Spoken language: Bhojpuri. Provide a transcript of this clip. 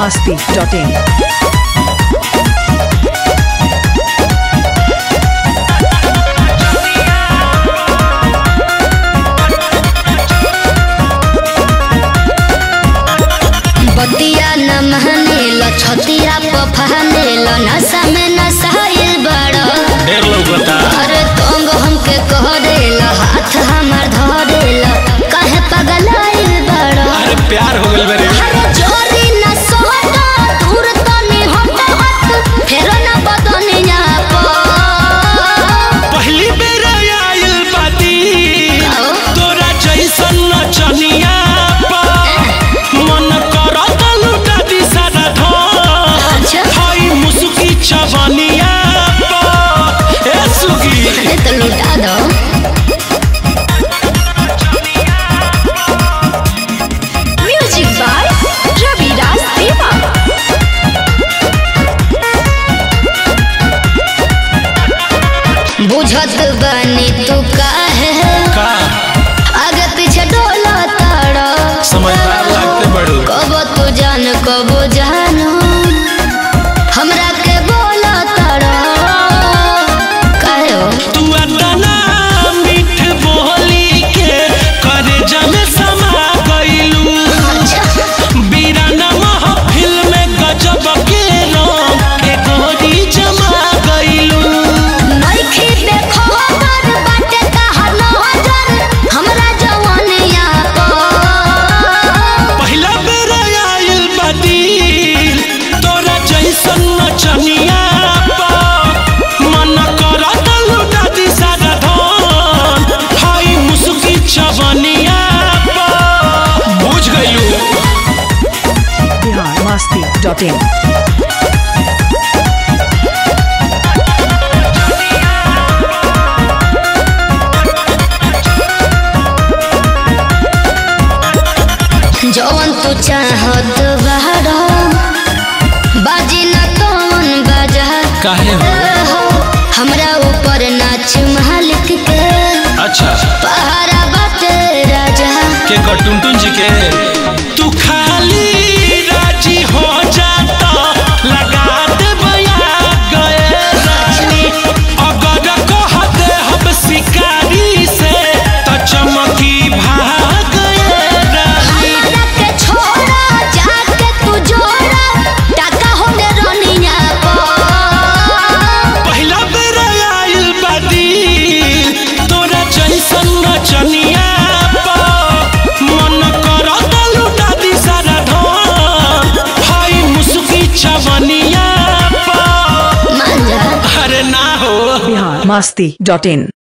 masti.in. बतिया न महनेल छतिया पफानेल नशा में नशाइल बड़ ढेर लौकता अरे तंग हमके कह देल हाथ हमार धरेल काहे पगलाइल बड़ अरे प्यार हो गइल बरे अरे जोरी न सोहटा दूर तनी हट हट फेरो न बदनिया पर पहली बेर आइल बाती आओ। तोरा जैसन नचनिया पा मन करत लुटा दी सारा धन अच्छा हाय मुसुकी चवनिया पा ए सुगी अरे तो लुटा दो म्यूजिक बाय रवि राज देवा बुझत बनी तू काहे का आगे पीछे डोला ताड़ा समझदार लागते बड़ू कब तू जान कब जानू हमरा के बोला ताड़ा काहे हो तू अतना मीठ बोली के करे जमे समा गइलू अच्छा बीराना महफिल में गजब के रंग के गोरी जमा गइलू नइखे देखो हर बाटे कहर नजर हमरा जवानिया पर पहिला बेर आइल बादील तोरा जैसन नचनिया पा मन करत लुटा दी सारा धन हाय मुसुकी चवनिया पा बुझ गइलू Bihar masti.in. जवन तू चाहत बाड़ा बाजी न कौन बाजा काहे हो हो हमरा ऊपर नाच मालिक के अच्छा पहाड़ा बाटे राजा के कटुनटुन जी के तू खाली राजी हो जाता लगा दे बया गए रानी अगर कहते हम शिकारी से तो चमकी भाग गए रानी हमरा के छोड़ा जाके तू जोड़ा टाका होने रनिया पर पहिला बेर आइल बादी तोरा जैसन नचनिया पा मन करत लुटा दी सारा धन हाय मुसुकी चवनिया पा मान जा अरे ना हो Bihar masti.in.